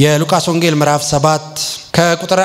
የሉቃስ ወንጌል ምዕራፍ 7 ከቁጥር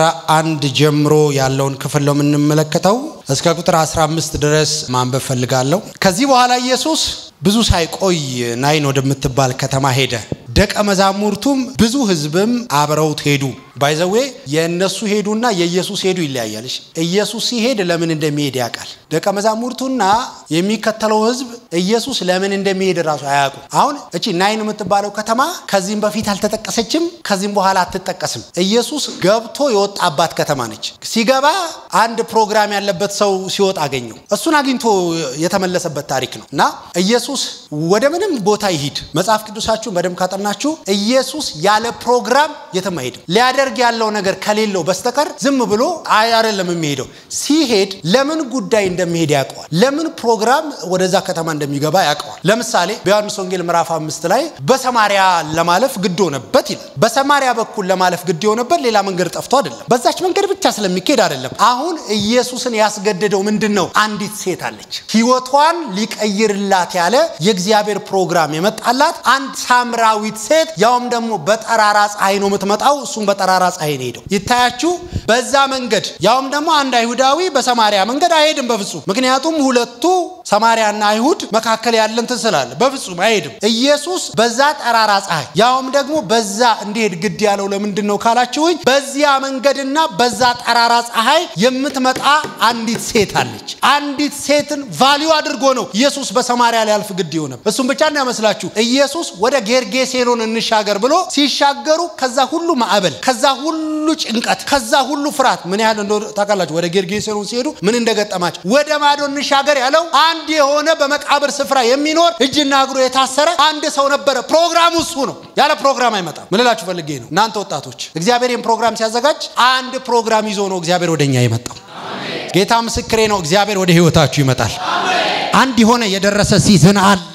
11 ጀምሮ ያለውን ክፍል ነው የምንመለከተው። እስከ ቁጥር 15 ድረስ ማንበብ ፈልጋለሁ። ከዚህ በኋላ ኢየሱስ ብዙ ሳይቆይ ናይን ወደምትባል ከተማ ሄደ። ደቀ መዛሙርቱም ብዙ ሕዝብም አብረውት ሄዱ። ባይዘዌ የእነሱ ሄዱና የኢየሱስ ሄዱ ይለያያል። ኢየሱስ ሲሄድ ለምን እንደሚሄድ ያውቃል። ደቀ መዛሙርቱና የሚከተለው ሕዝብ ኢየሱስ ለምን እንደሚሄድ ራሱ አያውቁ። አሁን እቺ ናይን የምትባለው ከተማ ከዚህም በፊት አልተጠቀሰችም፣ ከዚህም በኋላ አትጠቀስም። ኢየሱስ ገብቶ የወጣባት ከተማ ነች። ሲገባ አንድ ፕሮግራም ያለበት ሰው ሲወጣ አገኘው። እሱን አግኝቶ የተመለሰበት ታሪክ ነው እና ኢየሱስ ወደ ምንም ቦታ ይሂድ መጽሐፍ ቅዱሳችሁን በደንብ ካጠናችሁ ኢየሱስ ያለ ፕሮግራም የትም አይሄድም። ሊያደርግ ያለው ነገር ከሌለው በስተቀር ዝም ብሎ አይደለም የሚሄደው። ሲሄድ ለምን ጉዳይ እንደሚሄድ ያውቀዋል። ለምን ፕሮግራም ወደዛ ከተማ እንደሚገባ ያውቀዋል። ለምሳሌ በዮሐንስ ወንጌል ምዕራፍ አምስት ላይ በሰማሪያ ለማለፍ ግድ ሆነበት ይላል። በሰማሪያ በኩል ለማለፍ ግድ የሆነበት ሌላ መንገድ ጠፍቶ አይደለም። በዛች መንገድ ብቻ ስለሚካሄድ አይደለም። አሁን ኢየሱስን ያስገደደው ምንድን ነው? አንዲት ሴት አለች። ህይወቷን ሊቀይርላት ያለ የእግዚአብሔር ፕሮግራም የመጣላት አንድ ሳምራዊት ሴት ያውም ደግሞ በጠራራ ፀሐይ ነው የምትመጣው። እሱም በጠራራ ፀሐይ ነው ሄደው ይታያችሁ። በዛ መንገድ ያውም ደግሞ አንድ አይሁዳዊ በሰማሪያ መንገድ አይሄድም በፍጹም። ምክንያቱም ሁለቱ ሰማሪያና አይሁድ መካከል ያለ እንትን ስላለ በፍጹም አይሄድም። ኢየሱስ በዛ ጠራራ ፀሐይ ያውም ደግሞ በዛ እንዲሄድ ግድ ያለው ለምንድን ነው ካላችሁኝ፣ በዚያ መንገድና በዛ ጠራራ ፀሐይ የምትመጣ አንዲት ሴት አለች። አንዲት ሴትን ቫሊዩ አድርጎ ነው ኢየሱስ በሰማሪያ ሊያልፍ ግድ የሆነ። እሱም ብቻ እንዳይመስላችሁ ኢየሱስ ወደ ጌርጌሴኖን እንሻገር ብሎ ሲሻገሩ ከዛ ሁሉ ማዕበል፣ ከዛ ሁሉ ጭንቀት፣ ከዛ ሁሉ ፍርሃት ምን ያህል እንደሆነ ታውቃላችሁ። ወደ ጌርጌሴኖን ሲሄዱ ምን እንደገጠማቸው ወደ ማዶ እንሻገር ያለው አንድ የሆነ በመቃብር ስፍራ የሚኖር እጅና እግሩ የታሰረ አንድ ሰው ነበረ። ፕሮግራሙ እሱ ነው። ያለ ፕሮግራም አይመጣም። ምን እላችሁ ፈልጌ ነው እናንተ ወጣቶች፣ እግዚአብሔር ይህን ፕሮግራም ሲያዘጋጅ አንድ ፕሮግራም ይዞ ነው እግዚአብሔር ወደኛ የመጣው። ጌታ ምስክሬ ነው። እግዚአብሔር ወደ ህይወታችሁ ይመጣል። አንድ የሆነ የደረሰ ሲዝን አለ።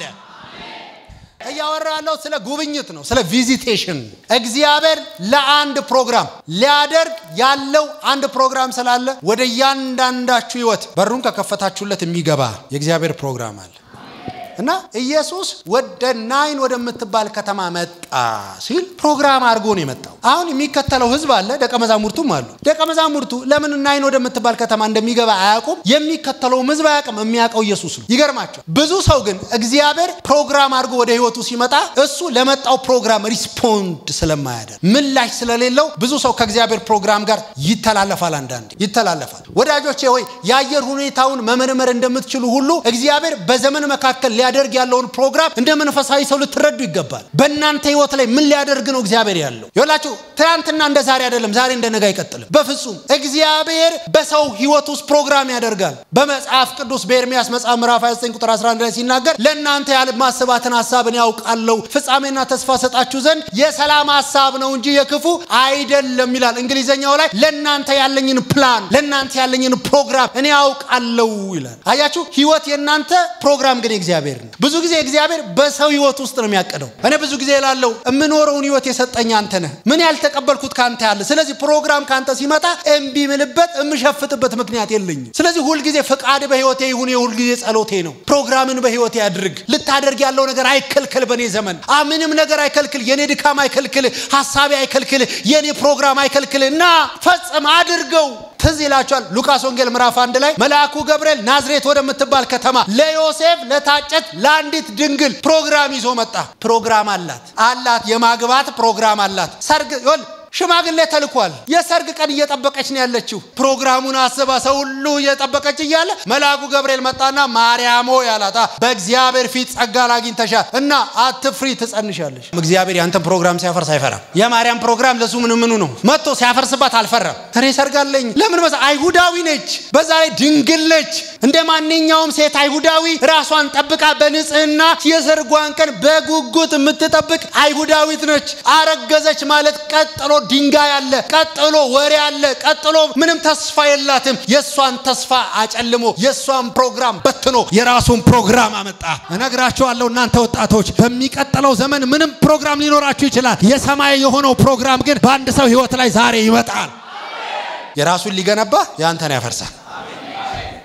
እያወራ ያለው ስለ ጉብኝት ነው፣ ስለ ቪዚቴሽን። እግዚአብሔር ለአንድ ፕሮግራም ሊያደርግ ያለው አንድ ፕሮግራም ስላለ ወደ እያንዳንዳችሁ ህይወት በሩን ከከፈታችሁለት የሚገባ የእግዚአብሔር ፕሮግራም አለ እና ኢየሱስ ወደ ናይን ወደምትባል ከተማ መጣ ሲል ፕሮግራም አድርጎ ነው የመጣው። አሁን የሚከተለው ህዝብ አለ፣ ደቀ መዛሙርቱም አሉ። ደቀ መዛሙርቱ ለምን ናይን ወደምትባል ከተማ እንደሚገባ አያውቁም። የሚከተለውም ህዝብ አያውቅም። የሚያውቀው ኢየሱስ ነው። ይገርማቸው። ብዙ ሰው ግን እግዚአብሔር ፕሮግራም አድርጎ ወደ ህይወቱ ሲመጣ እሱ ለመጣው ፕሮግራም ሪስፖንድ ስለማያደርግ ምላሽ ስለሌለው ብዙ ሰው ከእግዚአብሔር ፕሮግራም ጋር ይተላለፋል። አንዳንድ ይተላለፋል። ወዳጆቼ ሆይ የአየር ሁኔታውን መመርመር እንደምትችሉ ሁሉ እግዚአብሔር በዘመን መካከል ሊያደርግ ያለውን ፕሮግራም እንደ መንፈሳዊ ሰው ልትረዱ ይገባል። በእናንተ ህይወት ላይ ምን ሊያደርግ ነው እግዚአብሔር ያለው? ይላችሁ ትናንትና እንደ ዛሬ አይደለም፣ ዛሬ እንደ ነገ አይቀጥልም። በፍጹም እግዚአብሔር በሰው ህይወት ውስጥ ፕሮግራም ያደርጋል። በመጽሐፍ ቅዱስ በኤርሚያስ መጽሐፍ ምዕራፍ 29 ቁጥር 11 ላይ ሲናገር ለእናንተ ያለማስባትን ሀሳብን ያውቃለሁ ፍጻሜና ተስፋ ሰጣችሁ ዘንድ የሰላም ሀሳብ ነው እንጂ የክፉ አይደለም ይላል። እንግሊዘኛው ላይ ለእናንተ ያለኝን ፕላን ለእናንተ ያለኝን ፕሮግራም እኔ ያውቃለሁ ይላል። አያችሁ ህይወት የእናንተ ፕሮግራም ግን እግዚአብሔር ብዙ ጊዜ እግዚአብሔር በሰው ህይወት ውስጥ ነው የሚያቅደው። እኔ ብዙ ጊዜ ላለው የምኖረውን ህይወት የሰጠኝ አንተ ነህ። ምን ያልተቀበልኩት ከአንተ ያለ። ስለዚህ ፕሮግራም ከአንተ ሲመጣ እምቢ ምልበት የምሸፍትበት ምክንያት የለኝም። ስለዚህ ሁልጊዜ ፍቃድ በህይወቴ ይሁን፣ የሁልጊዜ ጸሎቴ ነው። ፕሮግራምን በህይወቴ ያድርግ። ልታደርግ ያለው ነገር አይከልከል። በእኔ ዘመን ምንም ነገር አይከልክል። የኔ ድካም አይከልክል። ሀሳቤ አይከልክል። የኔ ፕሮግራም አይከልክል እና ፈጽም አድርገው። ትዝ ይላቸዋል። ሉቃስ ወንጌል ምዕራፍ አንድ ላይ መልአኩ ገብርኤል ናዝሬት ወደምትባል ከተማ ለዮሴፍ ለታጨት ለአንዲት ድንግል ፕሮግራም ይዞ መጣ። ፕሮግራም አላት አላት የማግባት ፕሮግራም አላት። ሰርግ ይኸውልህ ሽማግሌ ተልኳል። የሰርግ ቀን እየጠበቀች ነው ያለችው። ፕሮግራሙን አስባ ሰው ሁሉ እየጠበቀች እያለ መልአኩ ገብርኤል መጣና ማርያም ሆይ አላት፣ በእግዚአብሔር ፊት ጸጋን አግኝተሻል እና አትፍሪ፣ ትጸንሻለሽ። እግዚአብሔር ያንተን ፕሮግራም ሲያፈርስ አይፈራም። የማርያም ፕሮግራም ለሱ ምን ምኑ ነው? መጥቶ ሲያፈርስባት አልፈራም። እኔ ሰርጋለኝ ለምን መሰ አይሁዳዊ ነች፣ በዛ ላይ ድንግል ነች። እንደ ማንኛውም ሴት አይሁዳዊ ራሷን ጠብቃ በንጽህና የሰርጓን ቀን በጉጉት የምትጠብቅ አይሁዳዊት ነች። አረገዘች ማለት ቀጥሎ ድንጋይ አለ፣ ቀጥሎ ወሬ አለ፣ ቀጥሎ ምንም ተስፋ የላትም። የእሷን ተስፋ አጨልሞ የእሷን ፕሮግራም በትኖ የራሱን ፕሮግራም አመጣ። እነግራችኋለሁ እናንተ ወጣቶች በሚቀጥለው ዘመን ምንም ፕሮግራም ሊኖራችሁ ይችላል። የሰማይ የሆነው ፕሮግራም ግን በአንድ ሰው ህይወት ላይ ዛሬ ይመጣል። የራሱን ሊገነባ የአንተን ያፈርሳል።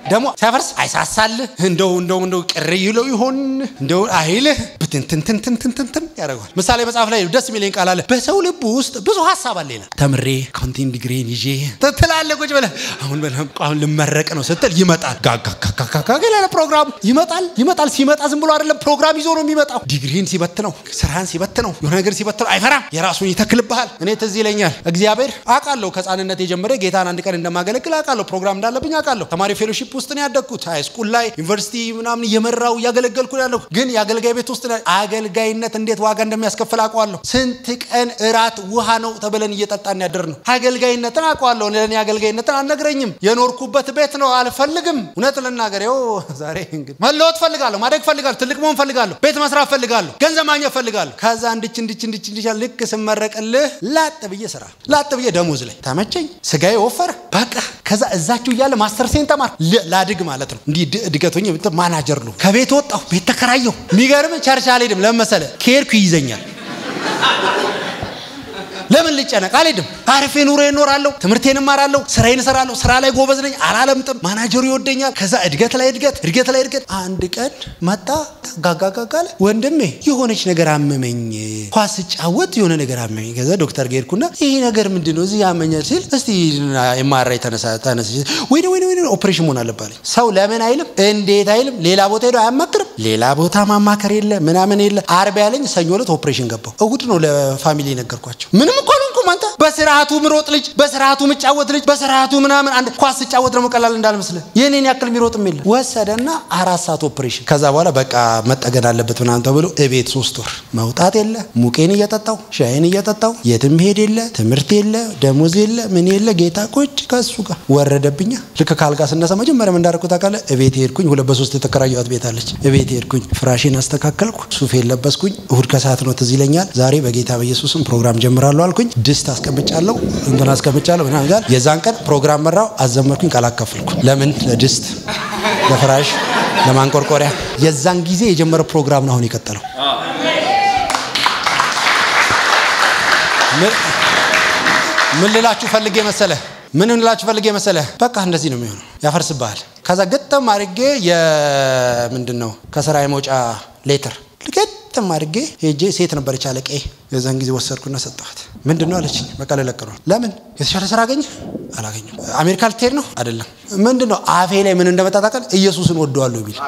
ደግሞ ሲያፈርስ አይሳሳልህ እንደው እንደው እንደው ቅር ይለው ይሆን እንደው አይልህ ብትንትንትንትንትንትን ያደርገዋል። ምሳሌ መጽሐፍ ላይ ደስ የሚለኝ ቃል አለ። በሰው ልብ ውስጥ ብዙ ሀሳብ አለ ይላል። ተምሬ አካውንቲንግ ዲግሪን ይዤ ትላለህ ቁጭ ብለህ አሁን አሁን ልመረቅ ነው ስትል ይመጣል። ጋጋጋጋጋ ያለ ፕሮግራሙ ይመጣል ይመጣል። ሲመጣ ዝም ብሎ አይደለም ፕሮግራም ይዞ ነው የሚመጣው። ዲግሪን ሲበት ነው ስራህን ሲበት ነው የሆነ ነገር ሲበት ነው አይፈራም። የራሱን ይተክልብሃል። እኔ ትዝ ይለኛል እግዚአብሔር አውቃለሁ ከህፃንነት የጀመረ ጌታን አንድ ቀን እንደማገለግል አውቃለሁ። ፕሮግራም እንዳለብኝ አውቃለሁ። ተማሪ ፌሎሺፕ ውስጥ ነው ያደግኩት። ሃይ ስኩል ላይ ዩኒቨርሲቲ ምናምን እየመራው እያገለገልኩ ያለሁ። ግን የአገልጋይ ቤት ውስጥ አገልጋይነት እንዴት ዋጋ እንደሚያስከፍል አውቀዋለሁ። ስንት ቀን እራት ውሃ ነው ተብለን እየጠጣን ያደር ነው። አገልጋይነትን አውቀዋለሁ። ለእኔ አገልጋይነትን አልነግረኝም። የኖርኩበት ቤት ነው። አልፈልግም። እውነት ልናገር ይኸው ዛሬ እንግዲህ መለወጥ ፈልጋለሁ፣ ማደግ ፈልጋለሁ፣ ትልቅ መሆን ፈልጋለሁ፣ ቤት መስራት ፈልጋለሁ፣ ገንዘብ ማግኘት ፈልጋለሁ። ከዛ እንድች እንድች እንድች እንድች ልክ ስመረቅልህ ላጥ ብዬ ስራ ላጥ ብዬ ደሞዝ ላይ ተመቸኝ፣ ስጋዬ ወፈረ። በቃ ከዛ እዛችሁ እያለ ማስተር ሴን ተማር ላድግ ማለት ነው። እንዲህ እድገቶኝ ማናጀር ነው። ከቤት ወጣሁ፣ ቤት ተከራየሁ። የሚገርም ቸርች አልሄድም። ለምን መሰለህ? ከሄድኩ ይይዘኛል። ለምን ልጨነቅ? አልሄድም። አርፌ ኑሮ እኖራለሁ፣ ትምህርቴን እማራለሁ፣ ስራዬን እሰራለሁ። ስራ ላይ ጎበዝ ነኝ፣ አላለምጥም። ማናጀሩ ይወደኛል። ከዛ እድገት ላይ እድገት፣ እድገት ላይ እድገት። አንድ ቀን መጣ ጋጋጋጋለ ወንድሜ የሆነች ነገር አመመኝ፣ ኳስ ስጫወት የሆነ ነገር አመመኝ። ከዛ ዶክተር ጋር ሄድኩና ይሄ ነገር ምንድን ነው እዚህ ያመኛል ሲል እስቲ የማራይ ተነሳ ተነስ ወይ ወይ ወይ ኦፕሬሽን መሆን አለባለኝ። ሰው ለምን አይልም እንዴት አይልም። ሌላ ቦታ ሄዶ አያማክርም። ሌላ ቦታ ማማከር የለ ምናምን የለ። አርብ ያለኝ ሰኞ ዕለት ኦፕሬሽን ገባው። እሁድ ነው ለፋሚሊ ነገርኳቸው። ምንም እኮ አልሆንኩም። አንተ በስርዓቱ ምሮጥ ልጅ፣ በስርዓቱ ምጫወት ልጅ፣ በስርዓቱ ምናምን አንድ ኳስ ስጫወት ደግሞ ቀላል እንዳልመስልህ የኔን ያክል የሚሮጥም የለ። ወሰደና አራት ሰዓት ኦፕሬሽን። ከዛ በኋላ በቃ መጠገን አለበት ምናምን ተብሎ እቤት ሶስት ወር መውጣት የለ ሙቄን እየጠጣው ሻይን እየጠጣው የትም ሄድ የለ ትምህርት የለ ደሞዝ የለ ምን የለ ጌታ ቁጭ ከሱ ጋር ወረደብኛ። ልክ ካልጋ ስነሳ መጀመሪያ እንዳደረኩት ታውቃለህ? እቤት ሄድኩኝ። ሁለት በሶስት የተከራየኋት ቤት አለች። እቤት ሄድኩኝ፣ ፍራሽን አስተካከልኩ፣ ሱፌን ለበስኩኝ። እሁድ ከሰዓት ነው ትዝ ይለኛል። ዛሬ በጌታ በኢየሱስም ፕሮግራም ጀምራለሁ አልኩኝ። ድስት አስቀምጫለሁ፣ እንትን አስቀምጫለሁ ምናምን ጋር የዛን ቀን ፕሮግራም መራው፣ አዘመርኩኝ፣ ቃል አካፈልኩ። ለምን ለድስት ለፍራሽ ለማንቆርቆሪያ የዛን ጊዜ የጀመረ ፕሮግራም ነው አሁን የቀጠለው። ምን ልላችሁ ፈልጌ መሰለ ምን ልላችሁ ፈልጌ መሰለ በቃ እንደዚህ ነው የሚሆነው። ያፈርስብሃል። ከዛ ግጥም አድርጌ የምንድን ነው ከስራ የመውጫ ሌትር ግጥም አድርጌ ሄጄ ሴት ነበረች አለቄ። የዛን ጊዜ ወሰድኩና ሰጠኋት። ምንድን ነው አለችኝ። በቃ ልለቅ ነው። ለምን የተሻለ ስራ አገኘ? አላገኘም። አሜሪካ ልትሄድ ነው? አይደለም። ምንድን ነው አፌ ላይ ምን እንደመጣ ታውቃለህ? ኢየሱስን ወደዋለሁ የሚል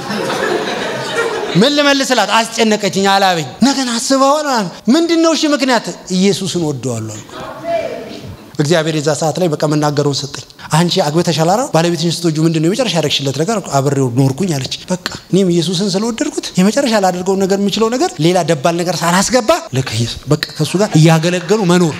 ምን ልመልስላት? አስጨነቀችኝ፣ አላበኝ። ነገን አስበዋል። ምንድን ነው እሺ ምክንያት? ኢየሱስን ወደዋለሁ አልኩ። እግዚአብሔር የዛ ሰዓት ላይ በቃ መናገረውን ሰጠኝ። አንቺ አግብተሻል አይደል? ባለቤትሽን ስትወጁ ምንድን ነው የመጨረሻ ያደረግሽለት ነገር? አብሬው ኖርኩኝ አለች። በቃ እኔም ኢየሱስን ስለወደድኩት የመጨረሻ ላደርገው ነገር የምችለው ነገር ሌላ ደባል ነገር ሳላስገባ ልክ በቃ ከእሱ ጋር እያገለገሉ መኖር።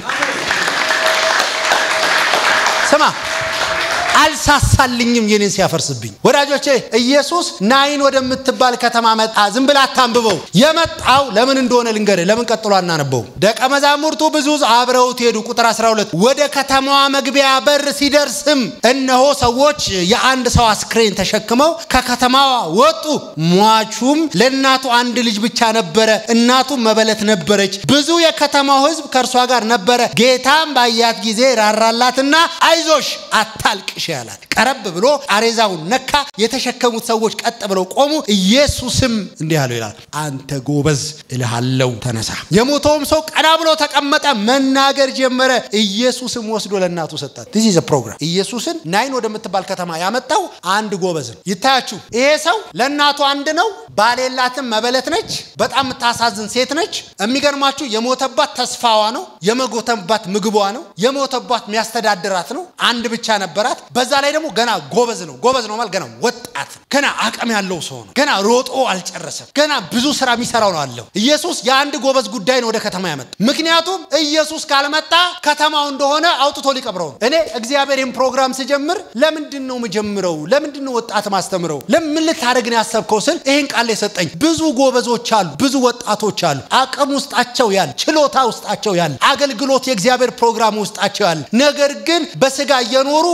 ስማ አልሳሳልኝም የኔን ሲያፈርስብኝ። ወዳጆቼ ኢየሱስ ናይን ወደምትባል ከተማ መጣ። ዝም ብላ አታንብበው። የመጣው ለምን እንደሆነ ልንገርህ። ለምን ቀጥሎ አናነበው? ደቀ መዛሙርቱ ብዙ አብረውት ሄዱ። ቁጥር 12 ወደ ከተማዋ መግቢያ በር ሲደርስም እነሆ ሰዎች የአንድ ሰው አስክሬን ተሸክመው ከከተማዋ ወጡ። ሟቹም ለእናቱ አንድ ልጅ ብቻ ነበረ፣ እናቱም መበለት ነበረች። ብዙ የከተማው ሕዝብ ከእርሷ ጋር ነበረ። ጌታም ባያት ጊዜ ራራላትና አይዞሽ አታልቅሽ ያላት። ቀረብ ብሎ አሬዛውን ነካ። የተሸከሙት ሰዎች ቀጥ ብለው ቆሙ። ኢየሱስም እንዲህ አለው ይላል፣ አንተ ጎበዝ እልሃለው ተነሳ። የሞተውም ሰው ቀና ብሎ ተቀመጠ፣ መናገር ጀመረ። ኢየሱስም ወስዶ ለእናቱ ሰጣት። ዚህ ዘ ፕሮግራም። ኢየሱስን ናይን ወደምትባል ከተማ ያመጣው አንድ ጎበዝ ነው። ይታያችሁ፣ ይሄ ሰው ለእናቱ አንድ ነው። ባል የላትም፣ መበለት ነች። በጣም የምታሳዝን ሴት ነች። የሚገርማችሁ የሞተባት ተስፋዋ ነው። የመጎተባት ምግቧ ነው። የሞተባት የሚያስተዳድራት ነው። አንድ ብቻ ነበራት። በዛ ላይ ደግሞ ገና ጎበዝ ነው። ጎበዝ ነው ማለት ገና ወጣት ነው። ገና አቅም ያለው ሰው ነው። ገና ሮጦ አልጨረሰም። ገና ብዙ ስራ የሚሰራው ነው አለው። ኢየሱስ የአንድ ጎበዝ ጉዳይ ነው ወደ ከተማ ያመጣ። ምክንያቱም ኢየሱስ ካልመጣ ከተማው እንደሆነ አውጥቶ ሊቀብረው ነው። እኔ እግዚአብሔርን ፕሮግራም ስጀምር ለምንድን ነው የምጀምረው? ለምንድን ነው ወጣት ማስተምረው? ለምን ልታደርግ ነው ያሰብከው ስል ይህን ቃል የሰጠኝ ብዙ ጎበዞች አሉ፣ ብዙ ወጣቶች አሉ። አቅም ውስጣቸው ያለ፣ ችሎታ ውስጣቸው ያለ፣ አገልግሎት የእግዚአብሔር ፕሮግራም ውስጣቸው ያለ፣ ነገር ግን በስጋ እየኖሩ በውስጥ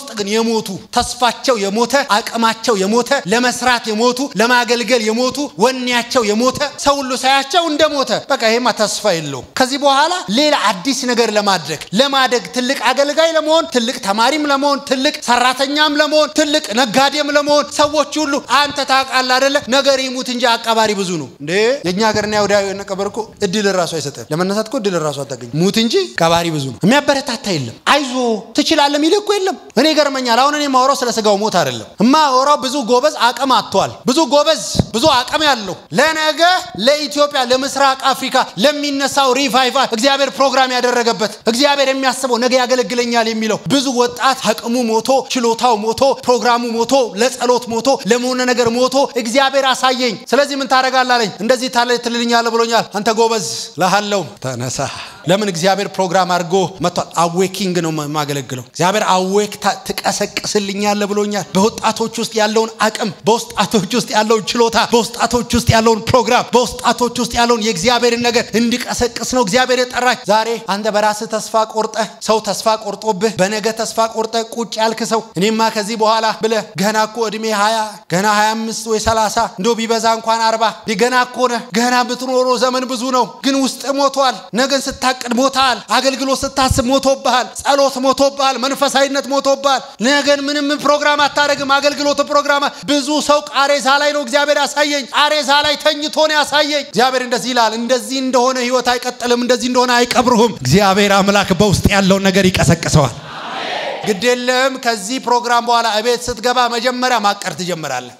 ውስጥ ግን የሞቱ ተስፋቸው የሞተ አቅማቸው የሞተ ለመስራት የሞቱ ለማገልገል የሞቱ ወኔያቸው የሞተ ሰው ሁሉ ሳያቸው እንደ ሞተ በቃ ይሄማ ተስፋ የለውም። ከዚህ በኋላ ሌላ አዲስ ነገር ለማድረግ ለማደግ ትልቅ አገልጋይ ለመሆን ትልቅ ተማሪም ለመሆን ትልቅ ሰራተኛም ለመሆን ትልቅ ነጋዴም ለመሆን ሰዎች ሁሉ አንተ ታውቃለህ አይደለ ነገር ይሙት እንጂ አቀባሪ ብዙ ነው እንዴ የእኛ ሀገርና ወደ ነቀበር እኮ እድል ራሱ አይሰጥም ለመነሳት እኮ እድል ራሱ አታገኝ ሙት እንጂ ቀባሪ ብዙ ነው የሚያበረታታ የለም አይዞ ትችላለህ የሚል እኮ የለም እኔ ይገርመኛል አሁን እኔ የማወራው ስለ ስጋው ሞት አይደለም እማወራው ብዙ ጎበዝ አቅም አጥቷል ብዙ ጎበዝ ብዙ አቅም ያለው ለነገ ለኢትዮጵያ ለምስራቅ አፍሪካ ለሚነሳው ሪቫይቫል እግዚአብሔር ፕሮግራም ያደረገበት እግዚአብሔር የሚያስበው ነገ ያገለግለኛል የሚለው ብዙ ወጣት አቅሙ ሞቶ ችሎታው ሞቶ ፕሮግራሙ ሞቶ ለጸሎት ሞቶ ለመሆነ ነገር ሞቶ እግዚአብሔር አሳየኝ ስለዚህ ምን ታደርጋለህ አለኝ እንደዚህ ታለ ትልልኛለህ ብሎኛል አንተ ጎበዝ ላሃለው ተነሳ ለምን እግዚአብሔር ፕሮግራም አድርጎ መጥቷል አዌኪንግ ነው የማገለግለው እግዚአብሔር አዌክ ትቀሰቅስልኛለህ ብሎኛል በወጣቶች ውስጥ ያለውን አቅም በወጣቶች ውስጥ ያለውን ችሎታ በወጣቶች ውስጥ ያለውን ፕሮግራም በወጣቶች ውስጥ ያለውን የእግዚአብሔርን ነገር እንዲቀሰቅስ ነው እግዚአብሔር የጠራኝ ዛሬ አንተ በራስህ ተስፋ ቆርጠህ ሰው ተስፋ ቆርጦብህ በነገ ተስፋ ቆርጠህ ቁጭ ያልክ ሰው እኔማ ከዚህ በኋላ ብለህ ገና እኮ እድሜ 20 ገና 25 ወይ 30 እንደው ቢበዛ እንኳን አርባ ገና እኮ ነህ ገና የምትኖረው ዘመን ብዙ ነው ግን ውስጥ ሞቷል ነገን ስታቅድ ሞታል አገልግሎት ስታስብ ሞቶብሃል ጸሎት ሞቶብሃል መንፈሳዊነት ሞቶብሃል ነገን ምንም ፕሮግራም አታደረግም አገልግሎት ፕሮግራም ብዙ ሰው ቃሬዛ ላይ ነው እግዚአብሔር ያሳየኝ ቃሬዛ ላይ ተኝቶ ነው ያሳየኝ እግዚአብሔር እንደዚህ ይላል እንደዚህ እንደሆነ ህይወት አይቀጥልም እንደዚህ እንደሆነ አይቀብሩህም እግዚአብሔር አምላክ በውስጥ ያለውን ነገር ይቀሰቅሰዋል ግድ የለም ከዚህ ፕሮግራም በኋላ እቤት ስትገባ መጀመሪያ ማቀር ትጀምራለህ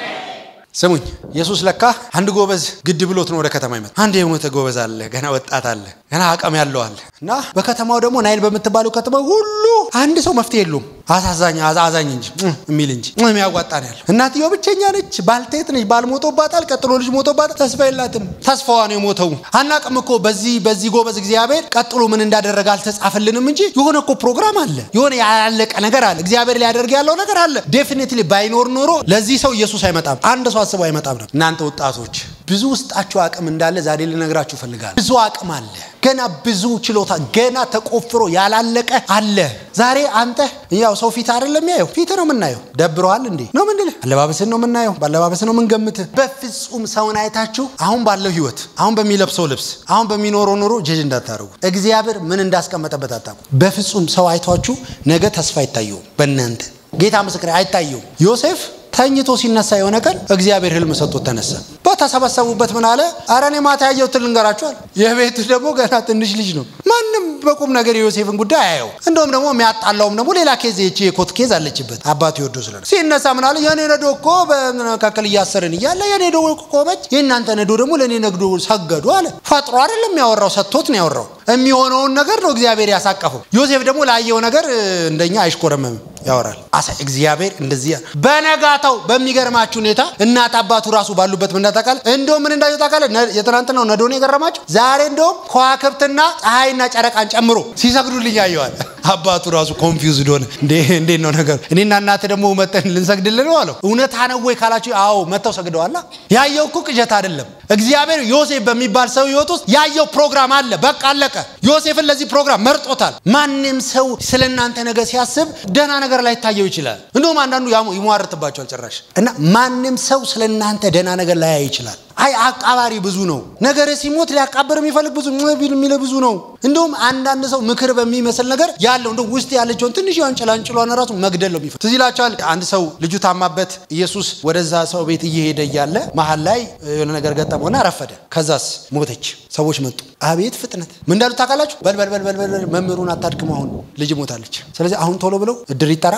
ስሙኝ ኢየሱስ ለካ አንድ ጎበዝ ግድ ብሎት ነው ወደ ከተማ ይመጣ አንድ የሞተ ጎበዝ አለ ገና ወጣት አለ ገና አቅም ያለው አለ እና በከተማው ደግሞ ናይል በምትባለው ከተማ ሁሉ አንድ ሰው መፍትሄ የለውም አሳዛኝ አዛኝ እንጂ የሚል እንጂ የሚያዋጣ ነው ያለው እናትየው ብቸኛ ነች ባልቴት ነች ባል ሞቶባታል ቀጥሎ ልጅ ሞቶባታል ተስፋ የላትም ተስፋዋ ነው የሞተው አናቅም እኮ በዚህ በዚህ ጎበዝ እግዚአብሔር ቀጥሎ ምን እንዳደረገ አልተጻፈልንም እንጂ የሆነ እኮ ፕሮግራም አለ የሆነ ያላለቀ ነገር አለ እግዚአብሔር ሊያደርግ ያለው ነገር አለ ዴፊኒትሊ ባይኖር ኖሮ ለዚህ ሰው ኢየሱስ አይመጣም አንድ ሰው አስበው አይመጣም ነበር እናንተ ወጣቶች ብዙ ውስጣችሁ አቅም እንዳለ ዛሬ ልነግራችሁ ፈልጋለሁ ብዙ አቅም አለ ገና ብዙ ችሎታ ገና ተቆፍሮ ያላለቀ አለ ዛሬ አንተ ያው ሰው ፊት አይደለም ያየው ፊት ነው የምናየው ደብረዋል እንዴ ነው ምንድን አለባበስን ነው የምናየው በአለባበስ ነው የምንገምትህ በፍጹም ሰውን አይታችሁ አሁን ባለው ህይወት አሁን በሚለብሰው ልብስ አሁን በሚኖረው ኑሮ ጀጅ እንዳታደርጉ እግዚአብሔር ምን እንዳስቀመጠበት አታውቁ በፍጹም ሰው አይቷችሁ ነገ ተስፋ አይታየውም በእናንተ ጌታ ምስክር አይታየውም ዮሴፍ ተኝቶ ሲነሳ የሆነ ቀን እግዚአብሔር ህልም ሰጥቶት ተነሳ በተሰበሰቡበት ምን አለ አረ እኔ ማታ ያየሁትን ልንገራችኋል የቤቱ ደግሞ ገና ትንሽ ልጅ ነው ማንም በቁም ነገር የዮሴፍን ጉዳይ አየው እንደውም ደግሞ የሚያጣላውም ደግሞ ሌላ ኬዝ የቺ የኮት ኬዝ አለችበት አባቱ ይወዶ ስለ ሲነሳ ምን አለ የኔ ነዶ እኮ በመካከል እያሰርን እያለ የኔ ነዶ ቆመች የእናንተ ነዶ ደግሞ ለእኔ ነግዶ ሰገዱ አለ ፈጥሮ አይደለም ያወራው ሰጥቶት ነው ያወራው የሚሆነውን ነገር ነው እግዚአብሔር ያሳቀፈው ዮሴፍ ደግሞ ላየው ነገር እንደኛ አይሽኮረመምም ያወራል አሳ እግዚአብሔር እንደዚህ በነጋታው በሚገርማችሁ ሁኔታ እናት አባቱ ራሱ ባሉበት ምን ታውቃለህ እንደውም ምን እንዳዩ ታውቃለህ የትናንትናው ነዶን የገረማቸው ዛሬ እንደውም ከዋክብትና ፀሐይና ጨረቃን ጨምሮ ሲሰግዱልኝ ያየዋል አባቱ ራሱ ኮንፊውዝድ ሆነ እንዴት ነው ነገር እኔና እናት ደግሞ መጠን ልንሰግድልን ነው አለው እውነታ ነው ወይ ካላችሁ አዎ መጥተው ሰግደዋላ ያየው እኮ ቅዠት አይደለም እግዚአብሔር ዮሴፍ በሚባል ሰው ህይወት ውስጥ ያየው ፕሮግራም አለ በቃ አለቀ ዮሴፍን ለዚህ ፕሮግራም መርጦታል ማንም ሰው ስለ እናንተ ነገር ሲያስብ ደህና ነገር ላይ ታየው ይችላል እንደውም አንዳንዱ ይሟርትባቸዋል ጭራሽ እና ማንም ሰው ስለ እናንተ ደህና ነገር ላያይ ይችላል አይ አቃባሪ ብዙ ነው ነገር ሲሞት ሊያቃብር የሚፈልግ ብዙ የሚል ብዙ ነው እንደውም አንዳንድ ሰው ምክር በሚመስል ነገር ያለው እንደ ውስጥ ያለችውን ትንሽ ያን ጭላንጭሏን ራሱ መግደል ነው የሚፈልግ ትዝ ይላቸዋል አንድ ሰው ልጁ ታማበት ኢየሱስ ወደዛ ሰው ቤት እየሄደ እያለ መሀል ላይ የሆነ ነገር ገጠመውና ረፈደ ከዛስ ሞተች ሰዎች መጡ አቤት ፍጥነት ምን እንዳሉ ታውቃላችሁ በልበልበልበል መምህሩን አታድክም አሁን ልጅ ሞታለች ስለዚህ አሁን ቶሎ ብለው እድር ይጠራ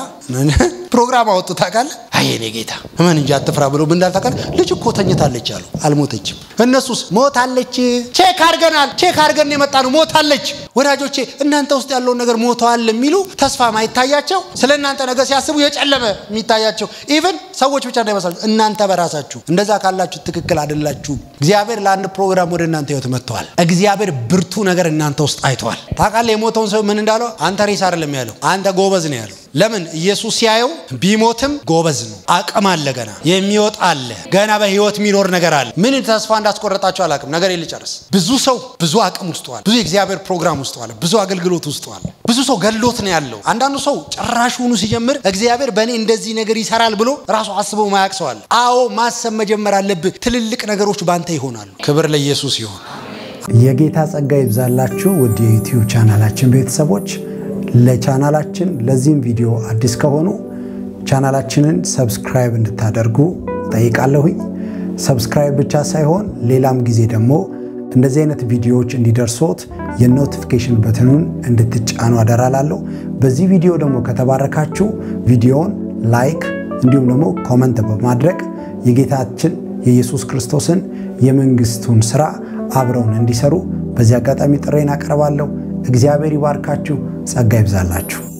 ፕሮግራም አወጡ ታውቃለህ አይ እኔ ጌታ ምን እንጂ አትፍራ ብሎ ምን እንዳሉ ታውቃለህ ልጅ እኮ ተኝታለች አሉ አልሞተችም እነሱስ ሞታለች ቼክ አድርገናል ቼክ አድርገን የመጣ ነው ሞታለች ወዳጆቼ እናንተ ውስጥ ያለውን ነገር ሞተዋል የሚሉ ተስፋ ማይታያቸው ስለ እናንተ ነገር ሲያስቡ የጨለመ የሚታያቸው ኢቨን ሰዎች ብቻ እንዳይመስላችሁ እናንተ በራሳችሁ እንደዛ ካላችሁ ትክክል አይደላችሁም እግዚአብሔር ለአንድ ፕሮግራም ወደ እናንተ ህይወት መጥተዋል እግዚአብሔር ብርቱ ነገር እናንተ ውስጥ አይተዋል ታውቃለህ የሞተውን ሰው ምን እንዳለው አንተ ሬሳ አይደለም ያለው አንተ ጎበዝ ነው ያለው ለምን ኢየሱስ ሲያየው ቢሞትም ጎበዝ ነው አቅም አለ ገና የሚወጣ አለ ገና በህይወት የሚኖር ነገር አለ ምን ተስፋ እንዳስቆረጣቸው አላቅም ነገር ልጨርስ ብዙ ሰው ብዙ አቅም ውስጠዋል ብዙ የእግዚአብሔር ፕሮግራም ውስጥ አለ፣ ብዙ አገልግሎት ውስጥ አለ። ብዙ ሰው ገሎት ነው ያለው። አንዳንዱ ሰው ጭራሹኑ ሲጀምር እግዚአብሔር በእኔ እንደዚህ ነገር ይሰራል ብሎ ራሱ አስበው ማያቅ ሰው አለ። አዎ ማሰብ መጀመር አለብህ። ትልልቅ ነገሮች ባንተ ይሆናሉ። ክብር ለኢየሱስ ይሆን። የጌታ ጸጋ ይብዛላችሁ ውድ የዩቲዩብ ቻናላችን ቤተሰቦች። ለቻናላችን ለዚህም ቪዲዮ አዲስ ከሆኑ ቻናላችንን ሰብስክራይብ እንድታደርጉ ጠይቃለሁኝ። ሰብስክራይብ ብቻ ሳይሆን ሌላም ጊዜ ደግሞ እንደዚህ አይነት ቪዲዮዎች እንዲደርሶት የኖቲፊኬሽን በትኑን እንድትጫኑ አደራላለሁ። በዚህ ቪዲዮ ደግሞ ከተባረካችሁ ቪዲዮውን ላይክ እንዲሁም ደግሞ ኮመንት በማድረግ የጌታችን የኢየሱስ ክርስቶስን የመንግስቱን ስራ አብረውን እንዲሰሩ በዚህ አጋጣሚ ጥሬን አቀርባለሁ። እግዚአብሔር ይባርካችሁ፣ ጸጋ ይብዛላችሁ።